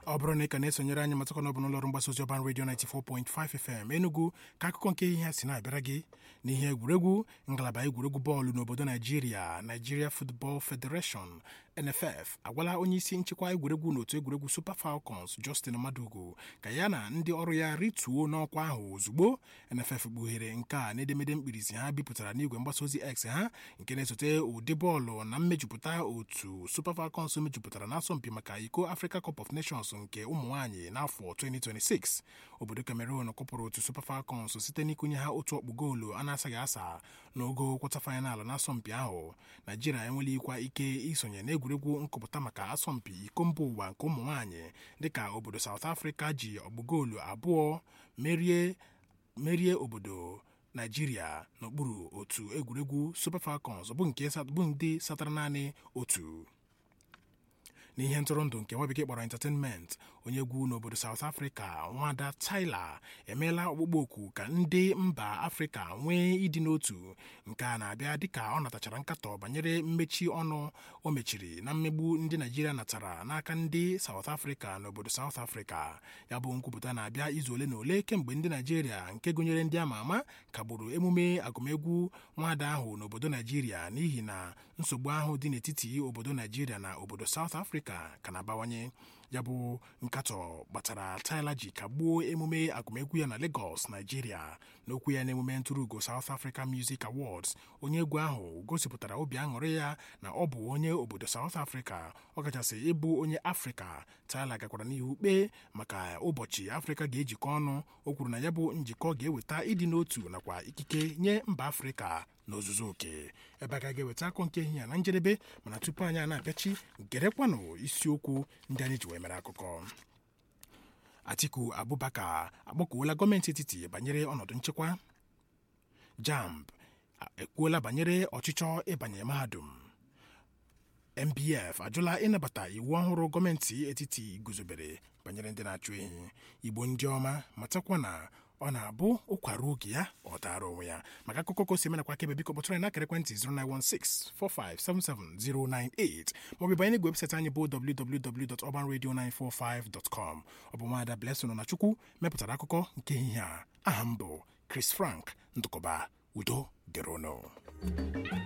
ọ bụrụ na ị ka na-esonyere anyị matakwa na ọ bụ n'ụlọọrụ mgbasa ozi ọban redio 94.5 FM Enugu ka akụkọ nke ihe a si na-abịara gị n'ihe egwuregwu ngalaba egwuregwu bọọlụ n'obodo Naijiria Nigeria Football Federation NFF agwala onye isi nchịkwa egwuregwu n'otu egwuregwu Super Falcons Justin Madugu ka ya na ndị ọrụ ya rituo n'ọkwa ahụ ozugbo NFF kpughere nke a n'edemede mkpirisi ha bipụtara n'igwe mgbasa ozi X ha nke na-esote ụdị bọọlụ na mmejupụta otu Super Falcons mejupụtara n'asọmpi maka iko Africa Cup of Nations nke ụmụ nwaanyị n'afọ 2026 obodo Cameroon kụpụrụ otu Super Falcons site n'ịkụnye ha otu ọkpụ goolu a na-asaghị asa n'ogo kwọta faịnal n'asọmpi ahụ Naijiria enweleghịkwa ike isonye n'egwuregwu nkụpụta maka asọmpi iko mba ụwa nke ụmụ nwaanyị dịka obodo South Africa ji ọkpụ goolu abụọ merie merie obodo Naijiria n'okpuru otu egwuregwu Super Falcons bụ nke bụ ndị satara naanị otu n'ihe ntụrụndụ nke nwa bekee kpọrọ entertainment onye egwu n'obodo South Africa nwada Tyler emeela ọkpụkpọ oku ka ndị mba Afrịka nwee ịdị n'otu nke a na-abịa dịka ọ natachara nkatọ banyere mmechi ọnụ o mechiri na mmegbu ndị Naijiria natara n'aka ndị South Africa n'obodo South Africa ya bụ nkwupụta na-abịa izu ole na ole kemgbe ndị Naijiria nke gụnyere ndị ama ama kagburu emume agụmegwu nwada ahụ n'obodo Naijiria n'ihi na nsogbu ahụ dị n'etiti obodo Naijiria na obodo South Africa ka na-abawanye ya bụ nkatọ kpatara Tyler ji kagbuo emume agụmegwu ya na Lagos Nigeria n'okwu ya n'emume ntụrụugo South Africa Music Awards onye egwu ahụ gosipụtara obi aṅụrị ya na ọ bụ onye obodo South Africa ọ kachasị ịbụ onye Afrịka Tyler gakwara n'ihu kpee maka ụbọchị Afrịka ga-ejikọ ọnụ o kwuru na ya bụ njikọ ga-eweta ịdị n'otu nakwa ikike nye mba Afrịka n'ozuzu oke ebe a ga-eweta akọ nke ehihie na njedebe mana tupu anyị a na-apịachi gerekwanụ isiokwu ndị anyị ji wee mere akụkọ Atiku Abubakar akpọkuola gọọmenti etiti banyere ọnọdụ nchekwa JAMB ekwuola banyere ọchịchọ ịbanye mahadum MBF ajụla ịnabata iwu ọhụrụ gọọmenti etiti guzobere banyere ndị na-achụ ehi Igbo ndị ọma matakwa na ọ na-abụ ụkwara oge ya ọ tara onwe ya maka akụkọ ka o si menakwa akebe biko kpọtụrụ anyị n'akara ekwentị 09164577098 maọbụ banye n'igwe webụsaịtị anyị bụ www.urbanradio945.com ọ bụ nwaada Blessing na Chukwu mepụtara akụkọ nke ehihie a aha m bụ Chris Frank Ndụkọba udo dịrono